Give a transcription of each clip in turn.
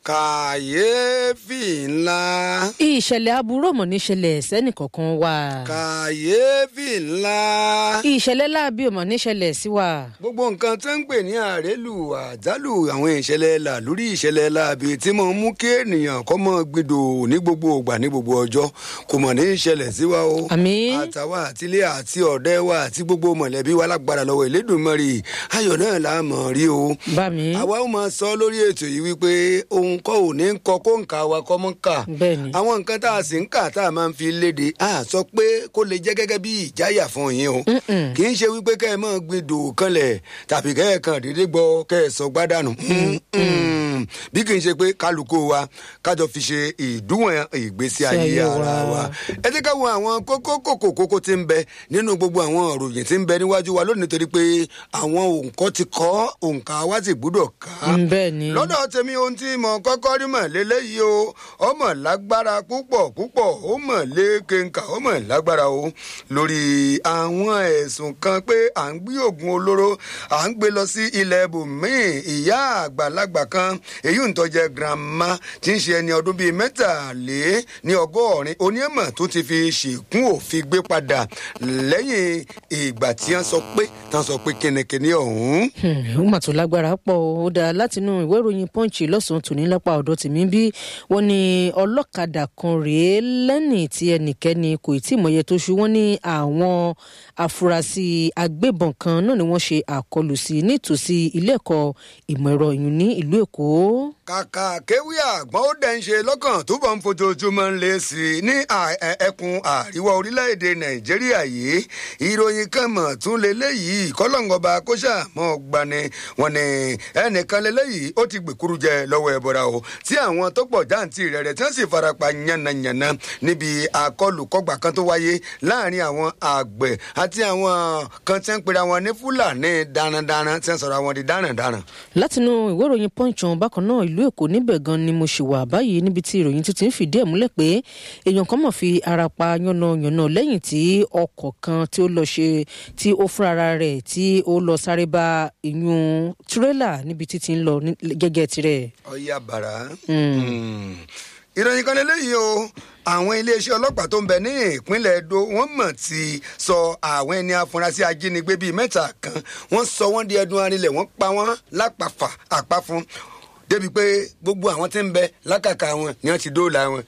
kàyééfì ńlá. ìṣẹ̀lẹ̀ aburú ọ̀mọ̀ níṣẹ̀lẹ̀ sẹ́nìkọ̀ọ̀kan wa. kàyééfì ńlá. ìṣẹ̀lẹ̀ láabi ọ̀mọ̀ níṣẹ̀lẹ̀ sí wa. gbogbo nǹkan tó ń pè ní àrélù àjálù àwọn ìṣẹ̀lẹ̀ là lórí ìṣẹ̀lẹ̀ láabi tí mo mú kí ènìyàn kọ́ mọ́ gbìdò ní gbogbo ògbà ní gbogbo ọjọ́ kò mọ̀ ní ìṣẹ̀lẹ̀ sí wa o. Àmín. àtàwa àtilé àti ọ̀dẹ́ wa àti gbogbo mọ̀lẹ́bí wa lágbára lọ́wọ́ Elédùmarè ayọ̀ náà la mọ̀ rí o. bá mi. àwa ó máa sọ lórí ètò yìí wípé ohun kọ́ ò ní kọ kó nǹka wa kọ́ mọ́ kà. Bẹ́ẹ̀ni. àwọn nǹkan tá a sì ń kà tá a máa ń fi léde a sọ pé kó lè jẹ́ gẹ́gẹ́ bí ìjáyà fún yín o. Mm-mm. kì í ṣe wípé kẹ́ ẹ máa gbin dò kanlẹ̀ tàbí kẹ́ ẹ kàn déédéé gbọ́ kẹ́ ẹ sọ gbádànù. Mm-mm. bí kì í ṣe pé kálukú wa kájọ fi ṣe ìdúwọ̀n ìgbésí ayé ayé ara wa. wa. ẹ jẹ́ ká wo àwọn kókó kókó kókó tí ń bẹ nínú gbogbo àwọn òròyìn tí ń bẹ níwájú wa lónìí torí pé àwọn òǹkọ́ ti kọ́ òǹkà wa sì gbúdọ̀ ká Mm, bẹ́ẹ̀ ni. lọ́dọ̀ tèmi ohun tí mo kọ́kọ́ rí mọ̀ lélẹ́yìí o ọmọ lágbára púpọ̀ púpọ̀ ó mọ̀ lékenka ó mọ̀ lágbára o lórí àwọn ẹ̀sùn kan pé à ń gbé oògùn olóró à ń gbé lọ sí ilẹ̀ ibòmíì ìyá àgbàlagbà kan èyí ń tọ́jẹ́ grandma tí ń ṣe ẹni ọdún bíi mẹ́tàlé ní ọgọ́rin onímọ̀ tó ti fi ṣèkún òfin gbé padà lẹ́yìn ìgbà tí wọ́n sọ pé tí wọ́n sọ pé kínníkínní ọ̀hún. ó mà tó lágbára pọ̀ ó dáa látinú ìwé ìròyìn punch lọ́sàn-án tòní lápá ọ̀dọ̀ tèmi bí wọ́n ní ọlọ́kadà kan rèé lẹ́nìí tí ẹnikẹ́ni kò tí ì mọ̀yẹ tó ṣu wọ́n ní àwọn afurasí agbébọn kan náà ni wọ́n ṣe àkọlù sí nítòsí ilé ẹ̀kọ́ ìmọ̀ ẹ̀rọ ìyún ní ìlú èkó. kàkà kéwì àgbọ̀n ó dẹ̀ ń ṣe lọ́kàn túbọ̀ ń fojoojúmọ́ ń lé sí i ní à- ẹ- ẹkùn àríwá orílẹ̀-èdè nàìjíríà yìí ìròyìn kan mọ̀ tún lélẹ́yìí kọ́lọ́ngọba kóṣà mọ́ gbani wọn ni ẹnìkan lélẹ́yìí ó ti gbèkúrú jẹ lọ́wọ́ ẹ̀bọ̀ra o tí àwọn tó pọ̀ jáǹtì rẹ̀ rẹ̀ tí wọ́n sì farapa yánnayànna níbi àkọlùkọgbà kan tó wáyé láàrin àwọn àgbẹ̀ àti àwọn kan tí wọ́n pera wọn ní fúlàní darandaran tí wọ́n sọ̀rọ̀ àwọn di darandaran. látinú ìwé ìròyìn punch ọ̀hún bákan náà ìlú èkó níbẹ̀ gan ni mo ṣì wà báyìí níbi tí ìròyìn tuntun ń fìdí ẹ̀ múlẹ̀ pé èèyàn kan mọ̀ fi ara pa yánnayànna lẹ́yìn tí ọkọ̀ kan tí ó lọ ṣe tí ó fúnra rẹ̀ tí ó lọ sáré bá ìyún tírélà níbi títí ń lọ ní- gẹ́gẹ́ tirẹ̀. ọyá bàrà. Mm. ìròyìn kan lélẹ́yìí o àwọn iléeṣẹ́ ọlọ́pàá tó ń bẹ ní ìpínlẹ̀ edo wọ́n mọ̀ ti sọ àwọn ẹni afurasí ajínigbé bíi mẹ́ta kan wọ́n sọ wọ́n di ẹdun arinlẹ̀ wọ́n pa wọ́n lápàfà àpáfún débi pé gbogbo àwọn tí ń bẹ lákàkà wọn ni wọ́n ti dóòlà wọn.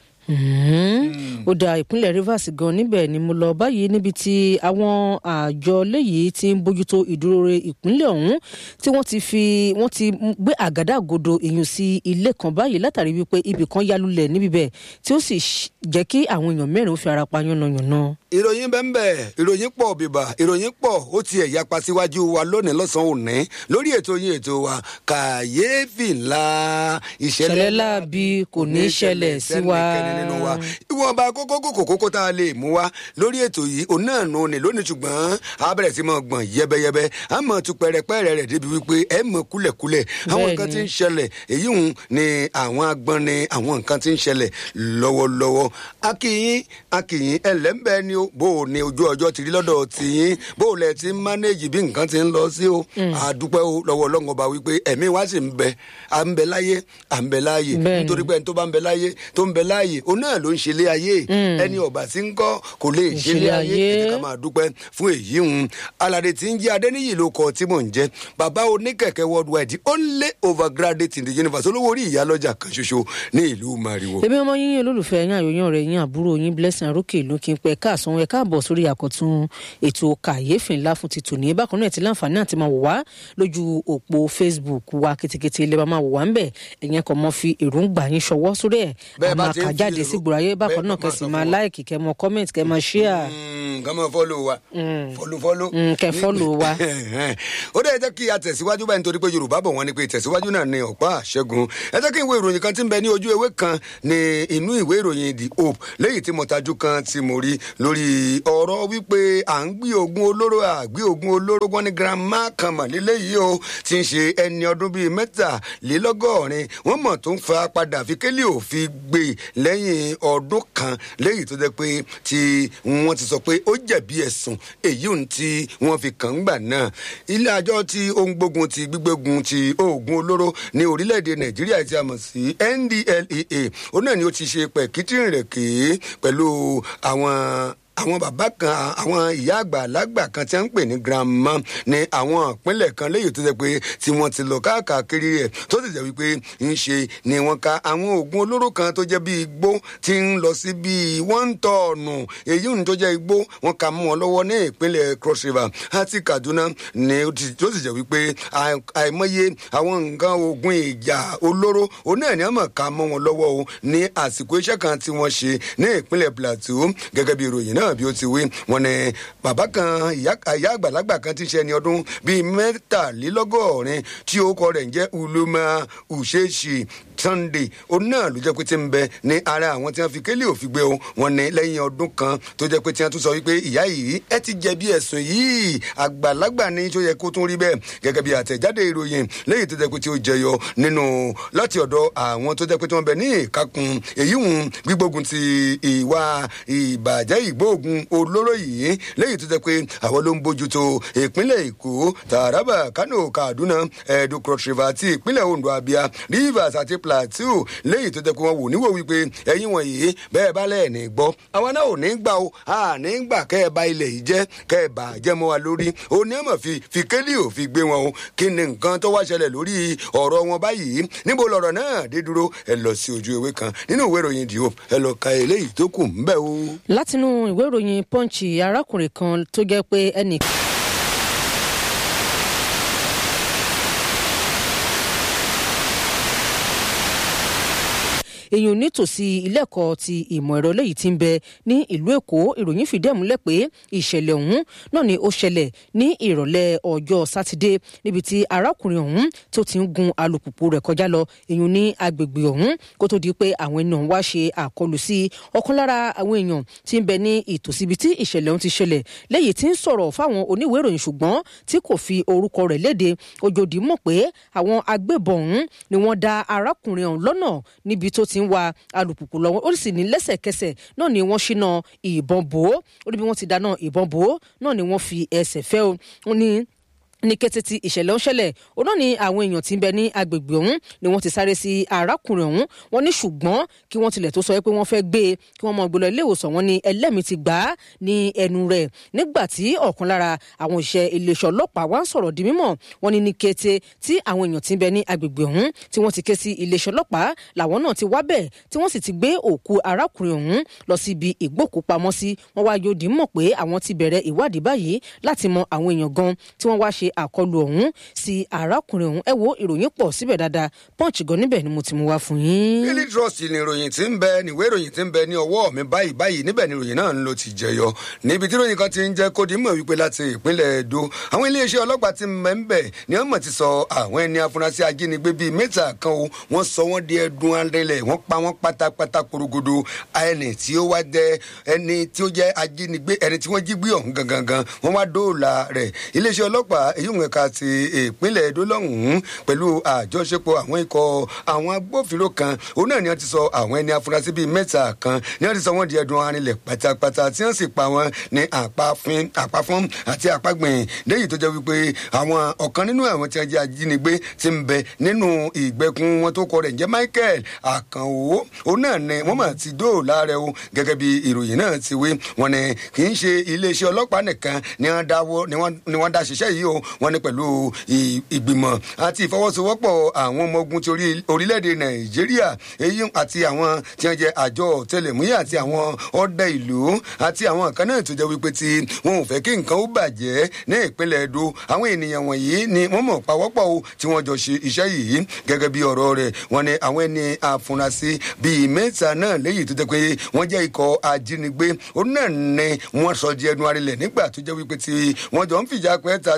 Mhm. ó da ìpínlẹ̀ rivers gan níbẹ̀ ni mo lọ báyìí níbi tí àwọn àjọ léyìí ti ń bójútó ìdúróore ìpínlẹ̀ ọ̀hún tí wọ́n ti fi wọ́n ti gbé àgádágodo ìyún sí ilé kan báyìí látàrí wípé ibì kan yálulẹ̀ níbi bẹ̀ tí ó sì ṣ- jẹ́ kí àwọn èèyàn mẹ́rin ó fi ara pa yánnayànna. ìròyìn bẹ́ẹ̀ ìròyìn pọ̀ bìbà ìròyìn pọ̀ ó tiẹ̀ yapa síwájú wa lónìí lọ́sàn-án òní lórí ètò yín ètò wa kàyééfì ńlá Ìṣẹ̀lẹ̀ láabi kò ní ṣẹlẹ̀ sí wa. sẹ́nikẹ́ni nínú wa ìwọ̀nba kókó kókó kókó tá a lè mú wa lórí ètò yìí òun náà nù ní lónìí ṣùgbọ́n a bẹ̀rẹ̀ sí mọ̀ gbọ̀n yẹ́bẹ́yẹ́bẹ́ a mọ̀ tu pẹ̀rẹ̀pẹ̀rẹ̀ rẹ̀ débi wípé ẹ mọ̀ kúlẹ̀kúlẹ̀ àwọn Bẹ́ẹ̀ni. nǹkan tí ń ṣẹlẹ̀ èyí hùn ni àwọn agbọ́n ni àwọn nǹkan tí ń ṣẹlẹ̀ lọ́wọ́lọ́wọ́ akínyín akínyín ẹlẹ́mbẹ́ ni ó bó o ní ojú ọjọ́ ti rí lọ́dọ̀ tìyín bó o lẹ̀ ti ń mánéjì bí nǹkan ti ń lọ sí o àdúpẹ́ o lọ́wọ́ ọlọ́run ọba wípé ẹ̀mí wa sì ń bẹ à ń bẹ láyé à ń bẹ láàyè Bẹ́ẹ̀ni. nítorí pé ẹni tó bá ń bẹ láyé tó ń bẹ láàyè òun náà ló ń ṣe lé ayé ẹni ọba tí ń kọ́ kò lè ṣe lé Ìṣẹ̀lẹ̀ ayé ayé. ẹ jẹ́ ká máa dúpẹ́ fún èyí hùn aládé tí ń jẹ́ adẹ́níyì ló kọ tí mò ń jẹ́ bàbá oníkẹ̀kẹ́ worldwide the only overgraduate in the universe olówó orí ìyálọ́jà kan ṣoṣo ní ìlú mariwo. èmi ọmọ yín olólùfẹ́ yín àyòyàn rẹ̀ yín àbúrò yín blessing arókè ìlú kí n pẹ́ káàsán ẹ káàbọ̀ sórí àkọ́tún ètò kàyéfì ńlá fún ti tòní bákan náà ẹ ti láǹfààní àti máa wò wá lójú òpó facebook wa ketekete ilé wa máa wò wá ńbẹ̀ ẹ̀yẹn kan mọ́ fi èròǹgbà yín ṣọwọ́ sórí ẹ̀ Bẹ́ẹ̀ bá àmọ́ ti ń fi àkàjáde èrò- sí gbòòráyé bákan bẹ́ẹ̀ náà máa kẹsì sọ máa fún wa. láìkì kẹ́ mọ comment kẹ́ mọ share kàn máa fọ́lù wa fọ́lù fọ́lù. Mm, kẹ́ follow wa. ó dẹ́ jẹ́ kí a tẹ̀síwájú báyìí nítorí pé yorùbá bọ̀ wọ́n ní pé ìtẹ̀síwájú náà ní ọ̀pá àṣẹgun ẹ jẹ́ kí n wo ìròyìn kan tí ń bẹ ní ojú ewé kan ní inú ìwé ìròyìn the hope léyìí tí mo tajú kan tí mo rí lórí ọ̀rọ̀ wípé à ń gbé ogun olóró àgbé ogun olóró wọn ní girama kan mọ̀ léléyìí o ti ń ṣe ẹni ọdún bíi mẹ́tàlélọ́gọ́rin wọ́n mọ̀ tó ń fa padà fi kélé òfin gbé lẹ́yìn lẹ́yìn ọdún kan lẹ́yìn tó jẹ́ pé tí wọ́n ti sọ pé ó jẹ̀bi ẹ̀sùn èyí ohun tí wọ́n fi kàn ń gbà náà ilé àjọ tí ó ń gbógun ti gbígbógun ti oògùn olóró ní orílẹ̀-èdè nàìjíríà tí a mọ̀ sí ndlea ó náà ni ó ti ṣe pẹ̀kítìrìn rẹ̀ kéé pẹ̀lú àwọn àwọn bàbá kan àwọn ìyá àgbà lágbà kan tí wọ́n ń pè ní grandma ní àwọn ìpínlẹ̀ kan léyìí tó jẹ́ pé tí wọ́n ti lọ káàkiri rẹ̀ tó sì jẹ́ wípé ń ṣe ni wọ́n ka àwọn oògùn olóró kan tó jẹ́ bí igbó tí ń lọ sí bí wọ́n tọ̀ọ̀nù èyí ń tó jẹ́ igbó wọ́n ka mú wọn lọ́wọ́ ní ìpínlẹ̀ cross river àti kaduna ni tó sì jẹ́ wípé àìmọye àwọn nǹkan oògùn ìjà olóró òun náà ni wọ́n mọ̀ ká mọ́ wọn lọ́wọ́ o ní àsìkò iṣẹ́ kan tí wọ́n ṣe ní ìpínlẹ̀ plateau gẹ́gẹ́ bí ìròyìn náà bí ó ti wí wọn ni bàbá kan ìyá àgbàlagbà kan ti ṣe ẹni ọdún bíi mẹ́tàlélọ́gọ́rin tí orúkọ rẹ̀ ń jẹ́ uluma uchechi sunday òun náà ló jẹ́ pé tí ń bẹ ní ara àwọn tí wọ́n fi kélé òfin gbé o wọn ní lẹ́yìn ọdún kan tó jẹ́ pé tí wọ́n tún sọ wípé ìyá yìí ẹ ti jẹ̀bi ẹ̀sùn yìí àgbàlagbà ní tó yẹ kó tún rí bẹ́ẹ̀ gẹ́gẹ́ bí àtẹ̀jáde ìròyìn lẹ́yìn tó jẹ́ pé tí ó jẹyọ nínú láti ọ̀dọ̀ àwọn tó jẹ́ pé tí wọ́n bẹ ní ìkákun èyí hùn gbígbógun ti ìwà ìbàjẹ́ ìgbóògùn olóró yìí lẹ́yìn tó jẹ́ pé àwọn ló ń bójútó ìpínlẹ̀ èkó taraba kano kaduna edo cross river àti ìpínlẹ̀ ondo abia rivers àti plateau lẹ́yìn tó jẹ́ pé wọ́n wò níwò wípé ẹ̀yin wọ̀nyí bẹ́ẹ̀ bá lẹ́ẹ̀ ní gbọ́ àwọn náà ò ní gbà o a ní gbà kẹ́ ẹ bá ilẹ̀ yìí jẹ́ kẹ́ ẹ bà jẹ́ mọ́ wa lórí o ní ẹ̀mọ̀ fi fi kélé ò fi gbé wọn o kí ni nǹkan tó wá ṣẹlẹ̀ lórí ọ̀rọ̀ wọn báyìí níbo lọ̀rọ̀ náà dé dúró ẹ lọ sí ojú ewé kan nínú ìwé ìròyìn dìó ẹ lọ ka eléyìí tó kù ń bẹ̀ o. látinú ìwé ìròyìn punch arákùnrin kan tó jẹ́ pé ẹnì èèyàn nítòsí ilé ẹ̀kọ́ ti ìmọ̀ ẹ̀rọ lẹ́yìn tí ń bẹ ní ìlú èkó ìròyìn fìdí ẹ̀ múlẹ̀ pé ìṣẹ̀lẹ̀ ọ̀hún náà ni ó ṣẹlẹ̀ ní ìrọ̀lẹ́ ọjọ́ sátidé níbi tí arákùnrin ọ̀hún tó ti ń gun alùpùpù rẹ̀ kọjá lọ èèyàn ní agbègbè ọ̀hún kó tó di pé àwọn ènìyàn wá ṣe àkọlù sí ọ̀kan lára àwọn èèyàn tí ń bẹ ní ìtòsí ibi tí ìṣẹ̀lẹ̀ ọ̀hún ti ṣẹlẹ̀ lẹ́yìn tí ń sọ̀rọ̀ fáwọn oníwèé ìròyìn ṣùgbọ́n tí kò fi orúkọ rẹ̀ léde ojòdì mọ̀ pé àwọn agbébọn ọ̀hún ni wọ́n dá arákùnrin ọ̀hún lọ́nà níbi tó ti ń wa alùpùpù lọ́wọ́ ó sì ní lẹ́sẹ̀kẹsẹ̀ náà ni wọ́n ṣínà ìbọn bò ó ó ní bí wọ́n ti dáná ìbọn bò ó náà ni wọ́n fi ẹsẹ̀ fẹ́ o ó ní ní kété tí ìṣẹ̀lẹ̀ ń ṣẹlẹ̀ òun náà ni àwọn èèyàn tí ń bẹ ní agbègbè ọ̀hún ni wọ́n ti sáré sí arákùnrin ọ̀hún wọ́n ní ṣùgbọ́n kí wọ́n tilẹ̀ tó sọ pé wọ́n fẹ́ gbé e kí wọ́n mọ gbé lọ ilé ìwòsàn wọn ni ẹlẹ́mìí ti gbà á ní ẹnu rẹ̀ nígbà tí ọ̀kan lára àwọn òṣìṣẹ́ iléeṣẹ́ ọlọ́pàá wá ń sọ̀rọ̀ di mímọ̀ wọ́n ní ní kété tí àwọn èèyàn tí ń bẹ ní agbègbè ọ̀hún tí wọ́n ti ké sí iléeṣẹ́ ọlọ́pàá làwọn náà ti wá bẹ̀ tí wọ́n sì ti gbé òkú arákùnrin ọ̀hún lọ sí ibi ìgbókùpamọ́sí wọ́n wá yóò dì mọ̀ pé àwọn ti bẹ̀rẹ̀ ìwádìí báyìí láti mọ àwọn èèyàn gan tí wọ́n wá ṣe àkọlù ọ̀hún sí arákùnrin ọ̀hún ẹ wo ìròyìn pọ̀ síbẹ̀ dáadáa punch gan níbẹ̀ ni mo ti mú wá fún yín. daily trust ni ìròyìn tí ń bẹ níwé ìròyìn tí ń bẹ ní ọwọ́ mi báyìí báyìí níbẹ̀ ni ìròyìn náà ń lo ti jẹyọ níbi tí ìròyìn kan ti ń jẹ́ kó di mọ̀ wípé láti ìpínlẹ̀ edo àwọn iléeṣẹ́ ọlọ́pàá ti mẹ́ ń bẹ̀ ni wọ́n mọ̀ ti sọ àwọn ẹni afurasí ajínigbé bíi mẹ́ta kan o wọ́n sọ wọ́n di ẹdun arìnlẹ̀ wọ́n pa wọ́n pátápátá korogodo ẹni tí ó wá jẹ ẹni tí ó jẹ ajínigbé ẹni tí wọ́n jí gbé ọ̀hún gangan wọ́n wá dóòlà rẹ̀ iléeṣẹ́ ọlọ́pàá èyí ń ẹ̀ka ti ìpínlẹ̀ edo lọ́hùn-ún pẹ̀lú àjọṣepọ̀ àwọn ikọ̀ àwọn agbófinró kan òun náà ni wọ́n ti sọ àwọn ẹni afurasí bíi mẹ́ta kan ni wọ́n ti sọ wọ́n di ẹdun arinlẹ̀ pátápátá tí wọ́n sì pa wọ́n ní àpáfún àti àpagbìn léyìí tó jẹ́ wípé àwọn ọ̀kan nínú àwọn tí wọ́n jẹ́ ajínigbé ti ń bẹ nínú ìgbẹ́kùn wọn tó kọ rẹ̀ ń jẹ́ michael àkànwó òun náà ni wọ́n mà ti dóòlà rẹ̀ o gẹ́gẹ́ bí ìròyìn náà ti wí wọn ni kì í ṣe iléeṣẹ́ ọlọ́pàá nìkan ni wọ́n dáwọ́ ni wọ́n dá ṣiṣẹ́ yìí o wọ́n ní pẹ̀lú ìgbìmọ̀ àti ìfọwọ́sowọ́pọ̀ àwọn ọmọ ogun ti orílẹ̀-èdè nàìjíríà èyí àti àwọn tí wọ́n jẹ́ àjọ tẹlẹ̀múyẹ́ àti àwọn ọ̀dẹ ìlú àti àwọn kan náà tó jẹ́ wípé tí wọn ò fẹ́ kí nǹkan ó bàjẹ́ ní ìpínlẹ̀ edo àwọn ènìyàn wọ̀nyí ni wọ́n mọ̀ pawọ́pọ̀ o tí wọ́n jọ ṣe iṣẹ́ yìí gẹ́gẹ́ bí ọ̀rọ̀ rẹ̀ wọ́n ní àwọn ẹni àfúnrasí bíi mẹ́ta náà léyìí tó jẹ́ pé wọ́n jẹ́ ikọ̀ ajínigbé ó náà ní wọ́n sọ di ẹnu arinlẹ̀ nígbà tó jẹ́ wípé tí wọ́n jọ ń fìjà pẹ́ẹ́ta tí ó jẹ́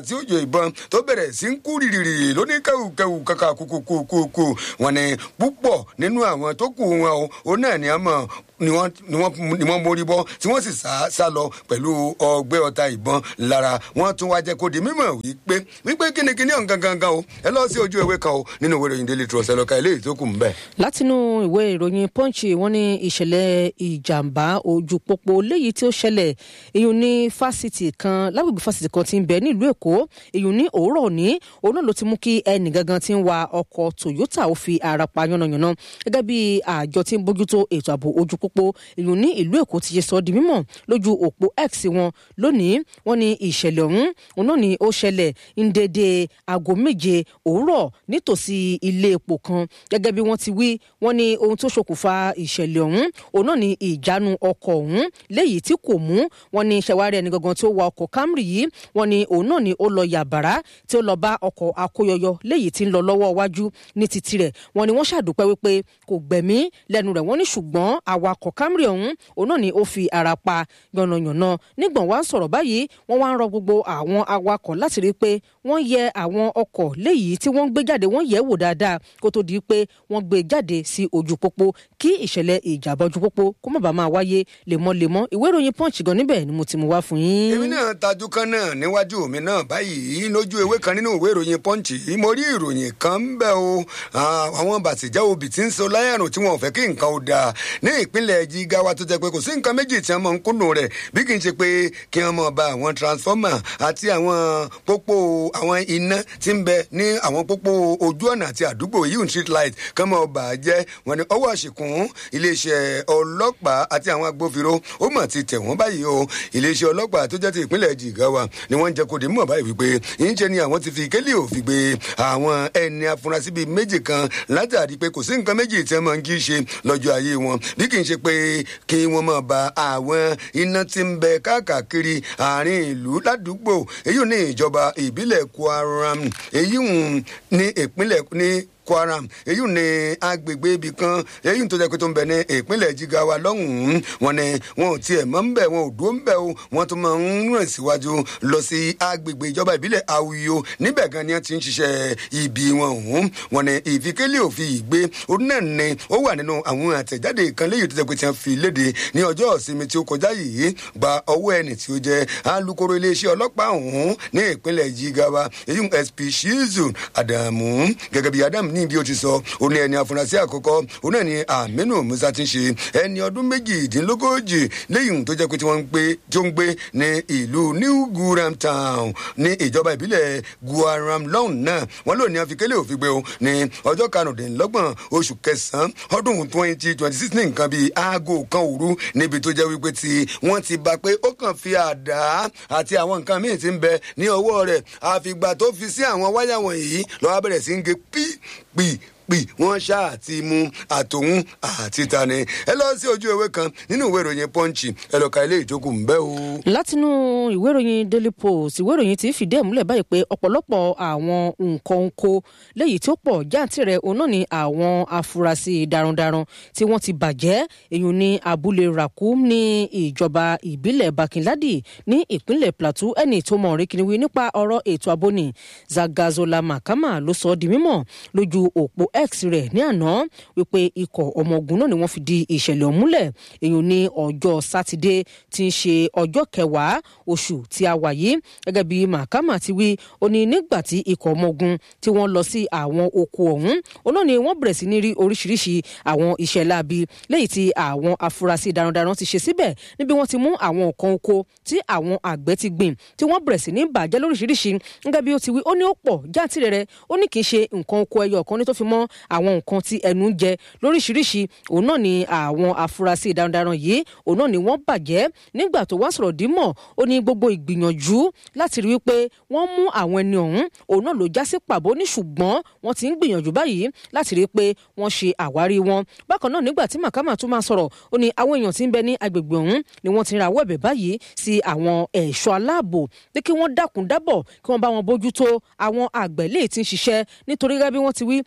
ìbọn tó bẹ̀rẹ̀ sí ń kú rìrìrì lóní kẹwùkẹwù kàkà kùkùkùkù wọn ni púpọ̀ nínú àwọn tó kù wọn o òun náà ni a mọ̀ ni wọ́n ni wọ́n ni wọ́n mórí bọ́ tí wọ́n sì sá sá lọ pẹ̀lú ọgbẹ́ ọta ìbọn lára wọ́n tún wá jẹ́ kó di mímọ̀ wípé wípé kínníkínní ọ̀hún gangan gan o ẹ lọ sí ojú ewé kan o nínú ìwé ìròyìn daily trust ẹ lọ ka eléyìí tó kù ń bẹ̀. látinú ìwé ìròyìn punch wọ́n ní ìṣẹ̀lẹ̀ ìjàmbá ojú pópó léyìí tí ó ṣẹlẹ̀ ìyún ní fásitì kan lágbègbè fásitì kan tí ń bẹ nílùú èkó ìyún ní òwúrọ̀ òní òun náà ló ti mú kí ẹnì gangan tí ń wa ọkọ̀ toyota ó fi ara pa yánnayànna gẹ́gẹ́ bí àjọ tí ń bójútó ètò ààbò ojú pópó ìyún ní ìlú èkó ti ṣe sọ di mímọ̀ lójú òpó x wọn lónìí wọ́n ní ìṣẹ̀lẹ̀ ọ̀hún òun náà ni ó ṣẹlẹ̀ ń dédé aago méje òwúrọ̀ nítòsí ilé epo kan gẹ́gẹ́ bí wọ́n ti wí wọ́n ní ohun tó ṣokùnfà ìṣẹ̀lẹ̀ ọ̀hún òun náà ni ìjánu ọkọ̀ ọ̀hún léyìí tí kò mú wọ́n ní ṣẹwárí ẹni gangan tí ó wa ọkọ̀ camry yìí wọ́n ní òun náà ni ó lọ yàbàrá tí ó lọ bá ọkọ̀ akóyọyọ léyìí tí ń lọ lọ́wọ́ iwájú ní títì rẹ̀ wọ́n ní wọ́n ṣàdúpẹ́ wípé kò gbẹ̀mí lẹ́nu rẹ̀ wọ́n ní ṣùgbọ́n awakọ̀ camry ọ̀hún òun náà ni ó fi ara pa yànnàyànnà nígbọ̀n wá ń sọ̀rọ̀ báyìí wọ́n wá ń rọ gbogbo àwọn awakọ̀ láti rí i pé wọ́n yẹ àwọn ọkọ̀ léyìí tí wọ́n ń gbé jáde wọ́n yẹ̀ wò dáadáa kó tó di pé wọ́n gbé jáde sí ojú pópó kí ìṣẹ̀lẹ̀ ìjàmbá ojú pópó kó má bàa máa wáyé lemọ́lemọ́ ìwé ìròyìn punch gan níbẹ̀ ni mo ti mú wá fún yín. èmi náà tajú kan náà níwájú mi náà báyìí lójú ewé kan nínú ìwé ìròyìn punch yìí mo rí ìròyìn kan ń bẹ o àwọn bàtìjà obì tí ń so láyàrùn tí wọn ò fẹ́ kí nǹkan ó dáa ní ìpínlẹ̀ jigawa tó jẹ́ pé kò sí nǹkan méjì tí wọ́n mọ̀ ń kúndùn rẹ̀ bí kì í ṣe pé kí wọ́n mọ̀ ba àwọn transformer àti àwọn pópó àwọn iná tí ń bẹ ní àwọn pópó ojú ọ̀nà àti àdúgbò yìí street light kán mọ̀ bà á jẹ́ wọn ni ọwọ́ àṣekùn iléeṣẹ́ ọlọ́pàá àti àwọn agbófinró ó mọ̀ ti tẹ̀ wọ́n báyìí o iléeṣẹ́ ọlọ́pàá tó jẹ́ ti ìpínlẹ̀ jigawa ni wọ́n ń jẹ́ kó di mọ̀ báyìí wípé ìyíṣẹ́ ni àwọn ti fi kélé òfin gbé àwọn ẹni afurasí bíi méjì kan látàrí pé kò sí nǹkan méjì tí wọ́n máa ń kí ṣe lọ́jọ́ ayé wọn bí kì í ṣe pé kí wọ́n máa ba àwọn iná tí ń bẹ káàkiri àárín ìlú ládùúgbò èyí ò ní ìjọba ìbílẹ̀ kwaram èyí ní ìpínlẹ̀ ní kwaram èyí ni agbègbè ibì kan èyí tó jẹ́ pé tó ń bẹ ní ìpínlẹ̀ jigawa lọ́hùn-ún wọn ni wọn ò tiẹ̀ mọ́ ń bẹ̀ wọn ò dúró ń bẹ̀ o wọn tún máa ń rìn síwájú lọ sí agbègbè ìjọba ìbílẹ̀ awuyo níbẹ̀ gan ni wọ́n ti ń ṣiṣẹ́ ibi wọn ọ̀hún wọn ni ìfikélé òfin ìgbé ó náà ni ó wà nínú àwọn àtẹ̀jáde kan léyìí tó jẹ́ pé tí wọ́n fi léde ní ọjọ́ ìsinmi tí ó kọjá yìí gba ọwọ́ ẹni tí ó jẹ́ alukoro iléeṣẹ́ ọlọ́pàá ọ̀hún ní ìpínlẹ̀ jigawa èyí sp shizu adamu gẹ́gẹ́ bí adamu ní bí o ti sọ ó ní ẹni afurasí àkọ́kọ́ ó náà ní aminu musa ti ń ṣe ẹni ọdún méjìdínlógójì lẹ́yìn tó jẹ́ pé tí wọ́n ń gbé tí ó ń gbé ní ìlú new guram town ní ìjọba ìbílẹ̀ guaram lọ́hùn náà wọ́n lò ní àfikẹ́lẹ́ òfin gbé o ní ọjọ́ karùndínlọ́gbọ̀n oṣù kẹsàn-án ọdún twenty twenty six ní nǹkan bíi aago kan òru níbi tó jẹ́ wípé tí wọ́n ti bá pé ó kàn fi àdá àti àwọn nǹkan míì ti ń bẹ ní ọwọ́ rẹ̀ àfìgbà tó fi sí àwọn wáyà wọ̀nyí lọ́wọ́ bẹ̀rẹ̀ sí ń gé pí pì pì wọ́n ṣáà ti mú àtòhún àti tani ẹ lọ sí ojú ewé kan nínú ìwé ìròyìn pọ́ǹchì ẹ lọ ka ilé ìjókòó ń bẹ́ o. látinú ìwé ìròyìn daily post ìwé ìròyìn ti fìdí ẹ̀ múlẹ̀ báyìí pé ọ̀pọ̀lọpọ̀ àwọn nǹkan oko léyìí tó pọ̀ jáǹtìrẹ̀ òun náà ni àwọn afurasí darandaran tí wọ́n ti bàjẹ́ èyàn ní abúlé rakum ní ìjọba ìbílẹ̀ bakinladi ní ìpínlẹ̀ plateau ẹni tó mọ̀ rí kiri nípa ọ̀rọ̀ ètò ààbò ní zagazola makama ló sọ ọ́ di mímọ̀ lójú òpó x rẹ̀ ní àná wípé ikọ̀ ọmọ ogun náà ni wọ́n fi di ìṣẹ̀lẹ̀ ọ̀múlẹ̀ èyàn ní ọjọ́ sátidé tí ń ṣe ọjọ́ kẹwàá oṣù tí a wà yìí gẹ́gẹ́ bí mahama ti wí ó ní nígbà tí ikọ̀ ọmọ ogun tí wọ́n lọ sí àwọn oko ọ̀hún òun náà ni wọ́n bẹ̀rẹ̀ sí ní rí oríṣiríṣi àwọn iṣẹ́ láabi lẹ́yìn tí àwọn afurasí darandaran ti ṣe síbẹ̀ níbi wọ́n ti mú àwọn nǹkan oko tí àwọn àgbẹ̀ ti gbìn tí wọ́n bẹ̀rẹ̀ sí ní bàjẹ́ lóríṣiríṣi gẹ́gẹ́ bí ó ti wí ó ní ó pọ̀ jáàntìrẹrẹ ó ní kì í ṣe nǹkan oko ẹyọ kan ní tó fi mọ́ àwọn nǹkan tí ẹnu ń jẹ lóríṣiríṣi òun náà ni àwọn afurasí darandaran yìí òun náà ni wọ́n bàjẹ́ nígbà tó wá sọ̀rọ̀ dímọ̀ ó ní gbogbo ìgbìyànjú láti rí wípé wọ́n mú àwọn ẹni ọ̀hún òun náà ló já sí pàbó ní ṣùgbọ́n wọ́n ti ń gbìyànjú báyìí láti rí pé wọ́n ṣe àwárí wọn bákan náà nígbà tí màkàmà tún máa sọ̀rọ̀ ó ní àwọn èèyàn tí ń bẹ ní agbègbè ọ̀hún ni wọ́n ti ra àwọ̀ ẹ̀bẹ̀ báyìí sí àwọn ẹ̀ṣọ́ aláàbò pé kí wọ́n dákun dábọ̀ kí wọ́n bá wọn bójútó àwọn àgbẹ̀ léè ti ń ṣiṣẹ́ nítorí gẹ́gẹ́ bí wọ́n ti wí wọ́n ní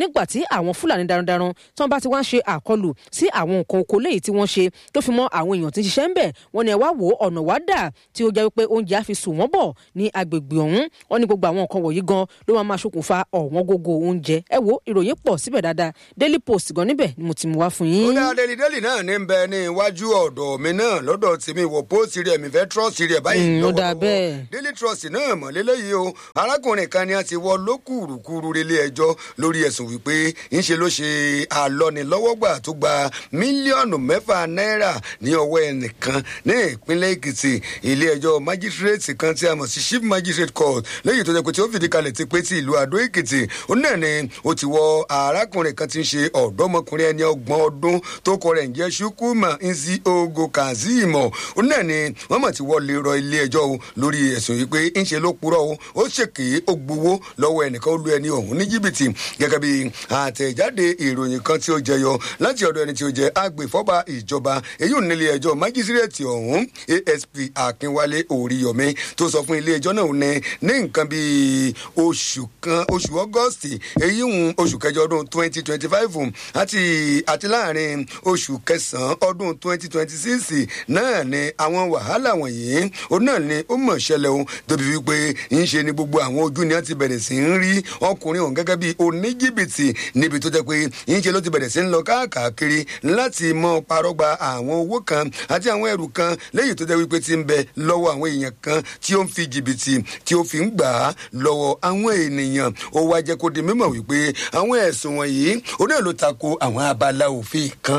nígbà tí àwọn fúlàní darandaran tí wọ́n bá ti wá ń ṣe àkọlù sí àwọn nǹkan oko léyìí tí wọ́n ṣe tó fi mọ́ àwọn èèyàn tí ń ṣiṣẹ́ ń bẹ̀ wọ́n ní ẹ wá wò ó ọ̀nà wá dà tí ó jẹ́ wípé oúnjẹ á fi sùn wọ́n bọ̀ ní agbègbè ọ̀hún wọ́n ní gbogbo àwọn nǹkan wọ̀nyí gan ló máa máa ṣokùnfà ọ̀wọ́n gógó oúnjẹ ẹ wo ìròyìn pọ̀ síbẹ̀ dáadáa daily post gan níbẹ̀ ni mo ti mú wá fún ó yín. dá délì délì náà ní bẹ ní iwájú ọ̀dọ̀ mi náà lọ́dọ̀ tèmi wò póòsì rẹ̀ mi fẹ́ trọ́ọ̀sì rẹ̀ báyìí Mm, ó dáa lọ́wọ́lọ́wọ́. bẹ́ẹ̀. daily trust náà mọ̀ lélẹ́yìí o arákùnrin kan ni a ti wọ lókùrùkùrù relé ẹjọ́ lórí ẹ̀sùn wípé ńṣe ló ṣe àlọ́nilọ́wọ́gbà tó gba mílíọ̀nù mẹ́fà náírà ní ọwọ́ ẹnìkan ní ìpínlẹ̀ èkìtì ilé ẹjọ́ májísírèètì kan tí a mọ̀ sí chief magistrate court lẹ́yìn tó jẹ́ pé tí ó fìdí kalẹ̀ ti pé ti ìlú àdó èkìtì ó náà ni ó ti wọ arákùnrin kan tí ń ṣe ọ̀dọ́mọkùnrin ẹni ọgbọ̀n ọdún tó kọ rẹ̀ ń jẹ́ ṣukuma nzi ogo kazeem ó náà ni wọ́n mọ̀ ti wọ́ lè rọ ilé ẹjọ́ o lórí ẹ̀sùn yìí pé ńṣe ló purọ́ o ó ṣèké ó gbowó lọ́wọ́ ẹnìkan ó lu ẹni ọ̀hún ní jìbìtì gẹ́gẹ́ bí àtẹ̀jáde ìròyìn kan tí ó jẹyọ láti ọ̀dọ̀ ẹni tí ó jẹ́ agbèfọ́ba ìjọba èyí ò nílé ẹjọ́ májísírèètì ọ̀hún asp akínwálé oríyọmí tó sọ fún ilé ẹjọ́ náà ní ní nǹkan bíi oṣù kan oṣù ọgọ́stì èyí ń oṣù kẹjọ ọdún twenty twenty five àti àti láàrin oṣù kẹsàn-án ọdún twenty twenty six náà ni àwọn wàhálà wọ̀nyí ó náà ni ó mọ̀ ṣẹlẹ̀ o tóbi wípé ń ṣe ni gbogbo àwọn ojú ni wọ́n ti bẹ̀rẹ̀ sí ń rí ọkùnrin ọ̀hún gẹ́gẹ́ bí oníjìbìtì níbi tó jẹ́ pé ń ṣe ló ti bẹ̀rẹ̀ sí ń lọ káàkiri láti mọ parọ́gba àwọn owó kan àti àwọn ẹrù kan lẹ́yìn tó jẹ́ wípé ti ń bẹ lọ́wọ́ àwọn èèyàn kan tí ó ń fi jìbìtì tí ó fi ń gbà á lọ́wọ́ àwọn ènìyàn ó wá jẹ́ kó di mímọ̀ wípé àwọn ẹ̀sùn wọ̀nyí ó náà ló tako àwọn abala òfin kan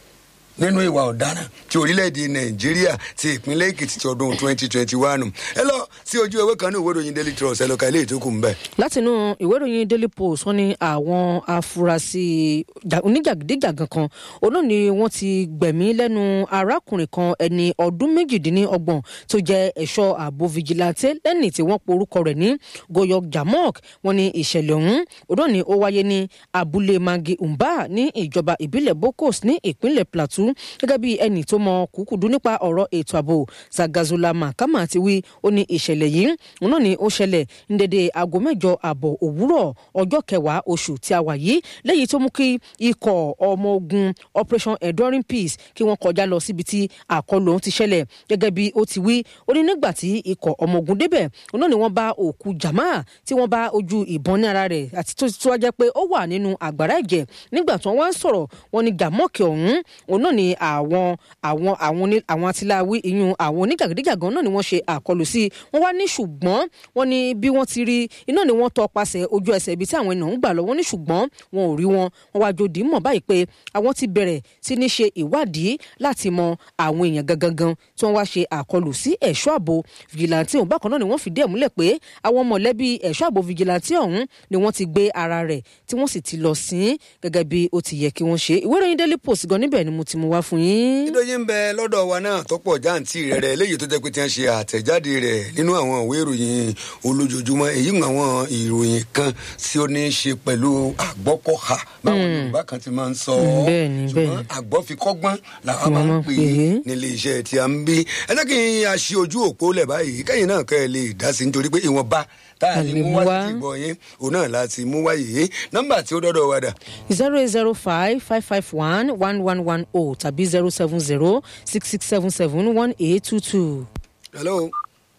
nínú ìwà ọ̀daràn ti orílẹ̀-èdè nàìjíríà ti ìpínlẹ̀ èkìtì ti ọdún twenty twenty one ẹ lọ sí ojú ewé kan ní ìwé ìròyìn daily trust ẹ lọ ka ilé ìtókù ń bẹ̀. látinú ìwé ìròyìn daily post wọn ní àwọn afurasí jà- oníjàgídíjàgan kan òun náà ni wọn ti gbẹ̀mí lẹ́nu arákùnrin kan ẹni ọdún méjìdínlọ́gbọ̀n tó jẹ́ ẹ̀ṣọ́ ààbò fìjìláńtẹ lẹ́ni tí wọ́n porúkọ rẹ̀ ní goyok jamok wọn ní ìṣẹ̀lẹ̀ ọ̀hún òun náà ni ó wáyé ní abúlé mangi umba ní ìjọba ìbílẹ̀ bokos ní ìpínlẹ̀ plateau gẹ́gẹ́ bí ẹnì tó mọ kúkúdú nípa ọ̀rọ̀ ètò ààbò zagazola mahama ti wí ó ní ìṣẹ̀lẹ̀ yìí òun náà ni ó ṣẹlẹ̀ ní dédé aago mẹ́jọ àbọ̀ òwúrọ̀ ọjọ́ kẹwàá oṣù tí a wà yìí lẹ́yìn tó mú kí ikọ̀ ọmọ ogun operation enduring peace kí wọ́n kọjá lọ síbi tí àkọlù ọ̀hún ti ṣẹlẹ̀ gẹ́gẹ́ bí ó ti wí ó ní nígbà tí ikọ̀ ọmọ ogun débẹ̀ òun náà ni wọ́n bá òkú jama tí wọ́n bá ojú ìbọn ní ara rẹ̀ àti tó tó wá jẹ́ pé ó wà nínú àgbàrá ẹ̀jẹ̀ nígbà tí wọ́n wá ń sọ̀rọ̀ wọn ni gàmọ́ọ̀kì ọ̀hún òun náà ni àwọn àwọn àwọn oní- àwọn atiláwí ìyún àwọn oníjàgídíjàgan náà ni wọ́n ṣe àkọlù sí wọ́n wá ní ṣùgbọ́n wọ́n ní bí wọ́n ti rí iná ni wọ́n tọpasẹ̀ ojú ẹsẹ̀ ibi tí àwọn ènìyàn ń gbà lọ wọ́n ní ṣùgbọ́n wọn ò rí wọn wọ́n wá jòdì mọ̀ báyìí pé àwọn ti bẹ̀rẹ̀ sí ní ṣe ìwádìí láti mọ àwọn èèyàn gangan gan tí wọ́n wá ṣe àkọlù sí ẹ̀ṣọ́ ààbò fìjìláńtì ọ̀hún bákan náà ni wọ́n fìdí ẹ̀ múlẹ̀ pé àwọn mọ̀lẹ́bí ẹ̀ṣọ́ ààbò fìjìláńtì ọ̀hún ni wọ́n ti gbé ara rẹ̀ tí wọ́n sì ti lọ sí gẹ́gẹ́ bí ó ti yẹ kí wọ́n ṣe ìwé ìròyìn daily post gan níbẹ̀ ni mo ti mú wá fún yín. ìdóyin ń bẹ lọ́dọ̀ wa náà tó pọ̀ jáǹtì rẹ̀ rẹ̀ léyìí tó jẹ́ pé tí wọ́n ṣe àtẹ̀jáde rẹ̀ nínú àwọn ìwé ìròyìn olójoojúmọ́ èyí ń àwọn ìròyìn kan tí ó ní í ṣe pẹ̀lú àgbọ́kọ̀hà báwọn yorùbá kan ti máa ń sọ ọ́ bẹ́ẹ̀ ni, bẹ́ẹ̀ ṣùgbọ́n ni. àgbọ́fikọ́gbọ́n làwọn Wọ́n máa ń máa ń pè pè é é. nílé iṣẹ́ tí a ń bí ẹ jẹ́ kí a ṣe ojú òpó lẹ̀ báyìí kẹ́yìn náà kẹ́ ẹ lè dá sí nítorí pé ìwọ̀nba tá a lè A lè mú mú wá wá. sí ìgbọ̀ yín òun náà láti mú wáyé nọ́mbà tí ó dọ́dọ̀ wa dà zero eight zero five five five one one one one o tàbí zero seven zero six six seven seven one eight two two. hello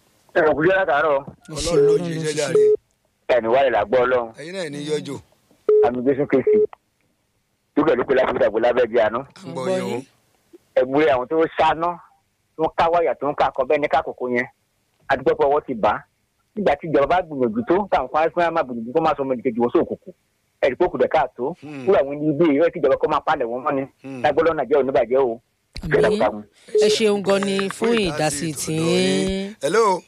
ẹ kò kújọ́ látàárọ̀ ọlọ́run ló ṣe iṣẹ́ jáde ẹ̀mí wálé làgbọ́ ọlọ́run ẹ̀yin náà ní yọjọ́ àmì jésù kristi dúkẹ́ ló pé láti dàgbò lábẹ́ di àná à ń gbọ́ yín o. ẹ̀gbúrẹ́ àwọn tó ṣáná tó ń ká wáyà tó ń ká akọ bẹ́ẹ̀ ní kákòókò yẹn adúgbò ọwọ́ ti bá nígbà tí ìjọba bá gbìyànjú tó táwọn fún afẹ́ máa gbìyànjú kó máa sọ ọmọ ìdíkejì wọn sóòkùnkù ẹ̀rí pé kùdẹ̀ káàtó Hmm. fún àwọn ilé ìwé tí ìjọba kó máa palẹ̀ wọn mọ́ ni Hmm. lágbọ́dọ̀ nàìjẹ́ ò ní bàjẹ́ o àmì ẹ ṣeun gan ni fún ìdásí tí hello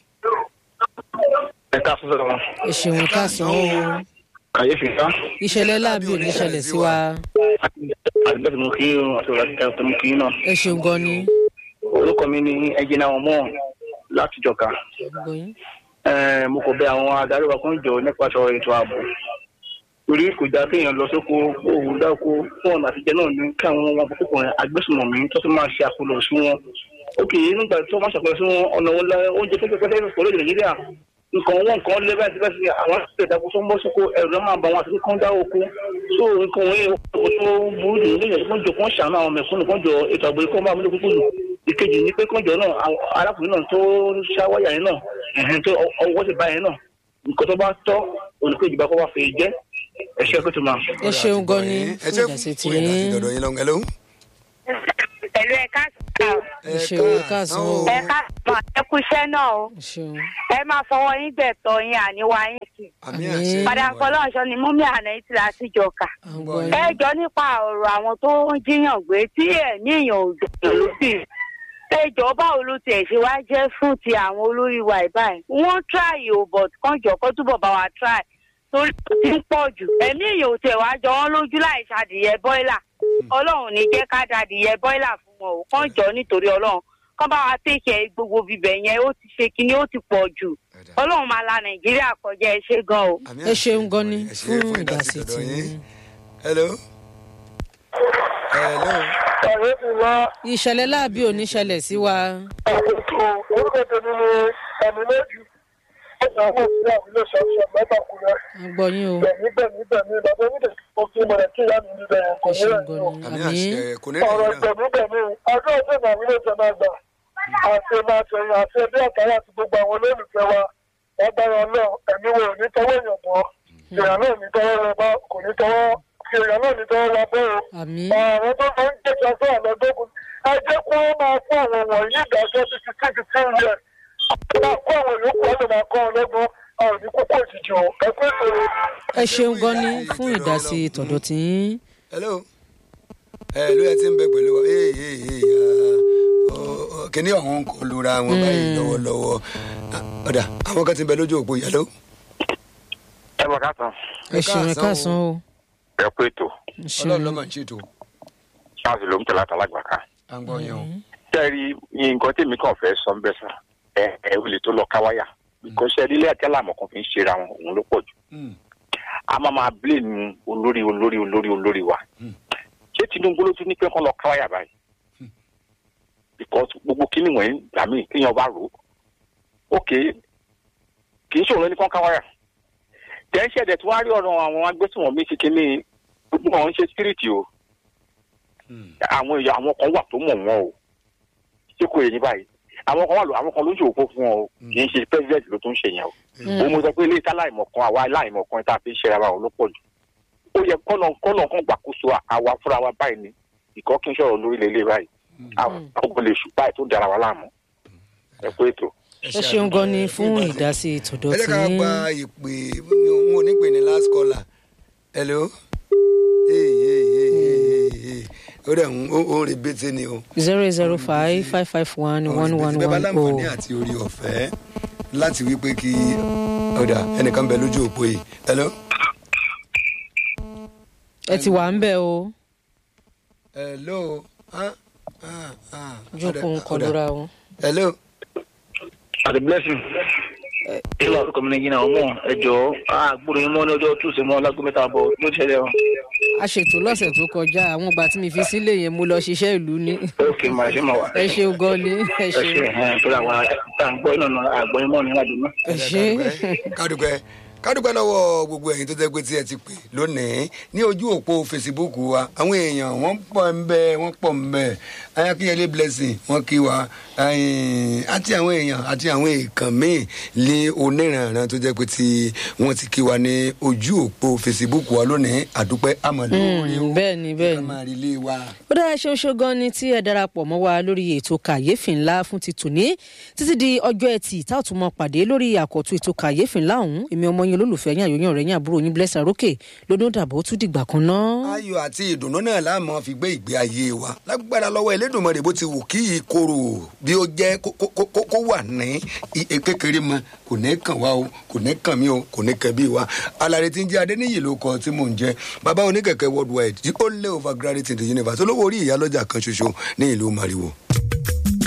ẹ ká fún sọ̀rọ̀ wọn. ẹ ṣeun káàsán o kàyéfì ká ìṣẹ̀lẹ̀ láàbí ò ní ṣẹlẹ̀ sí wa àdúgbò mú kí àti òrà tó mú kí náà ẹ ṣeun gan ni. orúkọ mi ni ẹjìnà ọmọ láti jọka Gbọ́ yín. Eh, mo kò bẹ àwọn adarí wa kan jọ nípa sọ̀rọ̀ ètò ààbò torí kò dáa kéèyàn lọ sóko òun dáko fún ọ̀nà àtijọ́ náà ní kí àwọn ọmọ àkókò yẹn agbésùnmọ̀mí tó fi máa ṣe àkólò sí wọn. ókè nígbà tó máa ṣàkólò sí wọn ọ̀nà wọn la oúnjẹ pẹ́pẹ́pẹ́ pẹ̀lú èdè nàìjíríà nǹkan wọn nǹkan lé bẹ́ẹ̀ síbẹ̀ sí àwọn ìdàgbò tó ń bọ́ sóko ẹ̀rù ló máa bá wọn àti kán dá oko so nǹkan wọn yẹn kò tó burú jù nílẹ̀ kó jọ kó ṣàánú àwọn mẹ̀kúnnù kó jọ ètò àgbẹ̀ kó máa múlò kúkú jù ìkejì ni pé kó jọ náà àwọn arákùnrin náà tó ṣáwáyà yẹn náà ẹ̀hìn tó ọwọ́ ti bá yẹn náà nǹkan tó bá tọ́ olùkejì bá kó wá fi jẹ́ ẹ̀ṣẹ́ pé tó máa. ẹ ṣeun gan ni ẹ fún ṣe ìdásí tí fún ìdásí dọ̀dọ̀ yín lọ́wọ́ hello. pẹ̀lú ẹ̀ka sọ̀rọ̀ ẹ ṣeun káàsán o ẹ̀ka sọ̀rọ̀ ẹ kú iṣẹ́ náà o ẹ ṣeun ẹ máa fọwọ́ yín gbẹ̀tọ̀ yín àníwá yín sí. àmì Àmín. àṣẹ padà fọlọ́ọ̀ṣọ́ ni múmi àná yìí ti la sí jọkà. à ń gbọ́ ẹ yín jọ nípa ọ̀rọ̀ àwọn tó ń jíyàn gbé tí ẹ̀mí èèyàn ò dùn ló sì. ẹ jọ báwo ló tiẹ̀ ṣe wá jẹ́ fún ti àwọn olórí wa ìbáyìí. wọ́n try o but kán jọ kó túbọ̀ bá wa try torí ó ti ń pọ̀ jù. ẹ̀mí èèyàn ò tiẹ̀ wá jọ wọ́n lójú láì ṣàdìyẹ bọ́ìlà. ọlọ́run ní jẹ́ ká dàdìyẹ bọ́ìlà fún wọn o kán jọ nítorí ọlọ́run kán bá wa tẹ̀sẹ̀ gbogbo bíbẹ̀ yẹn ó ti ṣe kinní ó ti pọ̀ jù. ọlọ́run máa la nàìjíríà kọjá ẹ ṣe gan o. Àmì ẹ àṣẹ ṣeun gan ni ẹ ṣe fún ìdásí dọ̀dọ̀ tí yín. hello. hello. ọ̀rẹ́ mi wá ìṣẹ̀lẹ̀ láàbí ò ní ṣẹlẹ̀ sí wa ètò orúkọ tèmi ni ẹ̀mí lójú ọ̀sán àwọn òṣìṣẹ́ àwọn ilé ìṣàkóso mẹ́ta kù rẹ̀ à ń gbọ́ yín o gbẹ̀mí gbẹ̀mí gbẹ̀mí bàbá mi dẹ̀ kó kí mo rẹ̀ kí ìyá mi níbẹ̀ yẹn kò ẹ ní ṣeun rẹ̀ gan ní o. ni àmì àmín àṣẹ kò ní ọ̀rọ̀ rẹ̀ náà. gbẹ̀mí gbẹ̀mí ọjọ́ ọjọ́ ìmọ̀ àwọn ilé ìjọba àgbà àti máa tẹ̀yìn àti ẹbí àtàrà àti gbogbo àwọn olólùfẹ́ wa wọ́n dára náà ẹ̀mí wo ò ní tọwọ́ èèyàn bọ́ èèyàn náà ní tọwọ́ rẹ bá kò ní tọwọ́ èèyàn náà ní tọwọ́ wa bẹ́ẹ̀ o àmín àwọn tó máa ń jẹ́jọ́ sí àlọ́dọ́gùn ẹ jẹ́ kó wọ́n máa fún àwọn wọ̀nyí ìdájọ́ sí ti tí ti tí ń yẹ máa kó àwọn yòókù ọ̀lẹ́ máa kọ́ ọlọ́gbọ́n àwọn ní kókó òjijì o ẹ pé sọ̀rọ̀. ẹ ṣeun gan ni fún ìdásí tọ̀dọ̀ tí yín hello. hello ẹ ti ń bẹ pẹ̀lú wa. ee ee ee ah, ọ- ọ, kíní ọ̀hún kò lura wọn báyìí lọ́wọ́lọ́wọ́. Ah, ọ̀dà àwọn kan ti ń bẹ lójú òpó hello. ẹ bọ̀ káàtàn ẹ ṣeun ẹ káàsán o ẹ kú ètò ẹ ṣeun ọlọ́run ló máa ń ṣètò. ṣáàsì ló ń tẹ̀lé àtàlágbà ká. à ń gbọ́ yẹn o. sẹ́ẹ̀rì nǹkan tèmi kàn fẹ́ sọ ń bẹ́ sà ẹ ẹ ò lè tó lọ káwáyà bíkọ́ sẹ́ẹ̀rì ilé àti àlàmọ̀ kan fi ń ṣera wọn òun ló pọ̀ jù. Mm. a máa máa blame olórí olórí olórí olórí wa. ṣé tinubu ló tún ní pé kán lọ káwáyà báyìí. because gbogbo kíní wọ̀nyí gbà mí kéèyàn bá rò ó. ok kì í ṣòro ní kán káwáyà. tẹ́ńṣẹ̀dẹ̀ tí wọ́n á rí ọ̀rọ̀ àwọn agbésùnmọ̀mí ti kíní gbogbo wọn ń ṣe spiriti o àwọn èèyàn àwọn kan wà tó mọ̀ wọ́n o ṣé kò yẹ ní báyìí àwọn kan wà lọ àwọn kan ló ń ṣòwò fún wọn o kì í ṣe president ló tún ń ṣe yẹn o òun mo sọ pé ilé ìta láìmọ̀ kan àwa aláìmọ̀ kan tá a fi ń ṣe ara wa ló pọ̀ jù ó yẹ kọ́nà kọ́nà kan gbàkóso àwa fúnra wa báyìí ni ìkọ́ kí n sọ̀rọ̀ lórí lélẹ̀ báyìí àwọn ọkọ̀ lè ṣù báyìí tó ń dara wa láàmú ẹ kú ètò. ẹ ṣeun gan ni fún ìdásí tọ̀dọ̀ ẹ jẹ́ tí ká yín gba ìpè wọn ò ní pè ní last caller. hello. ee ee ee ee ee ó dẹ̀ ń ó ó ń rebete ni o. zero zero five five five one one one bẹ́ẹ̀ bá one láǹfààní oh àti orí ọ̀fẹ́ láti wí pé kí ọ̀dà ẹnìkan bẹ lójú òpó yìí. hello. ẹ ti wà ń bẹ̀ o hello. ah ah ah. jókòó ń ọ̀dà, kọlura o. hello. àti blessing ilé ọ̀rọ̀ kọ́mi nàìjíríà ọmọ ẹjọ́ àgbòrò yín mọ́ ní ọjọ́ túnṣe mọ́ lágbo mẹ́ta bọ̀ ló ti ṣẹlẹ̀ o. a ṣètò lọ́sẹ̀ tó kọjá àwọn ìgbà tí mi fi sílé yẹn mo lọ ṣiṣẹ́ ìlú ni ok màá ṣe máa wà. ẹ ṣeun gan ni ẹ ẹ ṣe ṣeun ẹ torí àwọn àgbọ̀ iná àgbọ̀ yín mọ́ ní ìrìnàjò náà. ẹ ṣe kádùpẹ́ kádùpẹ́ lọ́wọ́ gbogbo ẹ̀yin tó jẹ́ pé tí ẹ ti pè lónìí ní ojú òpó fesibúùkù wa àwọn èèyàn wọ́n pọ̀ ń bẹ wọ́n pọ̀ ń bẹ ayakínyẹlé blessing wọ́n kí wa ẹ̀yìn, àti àwọn èèyàn àti àwọn èèkàn míì ní oníranran tó jẹ́ pé tí wọ́n ti kí wa ní ojú òpó fesibúùkù wa lónìí àdúpẹ́ àmọ̀lẹ́ orí o bẹ́ẹ̀ ni bẹ́ẹ̀ ká ni. máa rí ilé wa. ó dára ṣeun ṣe gan ni tí ẹ darapọ̀ mọ́ wa lórí ètò kàyéfì ńlá fún ti tòní títí di ọjọ́ ẹtì tá ò tún mọ pàdé lórí àkọ́tún ètò kàyéfì ńlá ọ̀hún èmi ọmọ yín olólùfẹ́ yín àyòyàn rẹ̀ yín àbúrò yín blessing arókè lódún dàbọ̀ ó tún dìgbà kan náà. ayọ̀ àti ìdùnnú náà láàmú fi gbé ìgbé ayé wa lágbára lọ́wọ́ Elédùmarè bó ti wù kí ìkorò bí ó jẹ́ kó- kó kó- kó wà ní i- kékeré mọ kò ní kàn wá o kò ní kàn mí o kò ní kàn bí wa alárè tí ń jẹ́ adéníyì ló kọ tí mò ń jẹ́ bàbá oníkẹ̀kẹ́ worldwide the only overgraduate in the universe olówó orí ìyálọ́jà kan ṣoṣo ní ìlú Mariwo.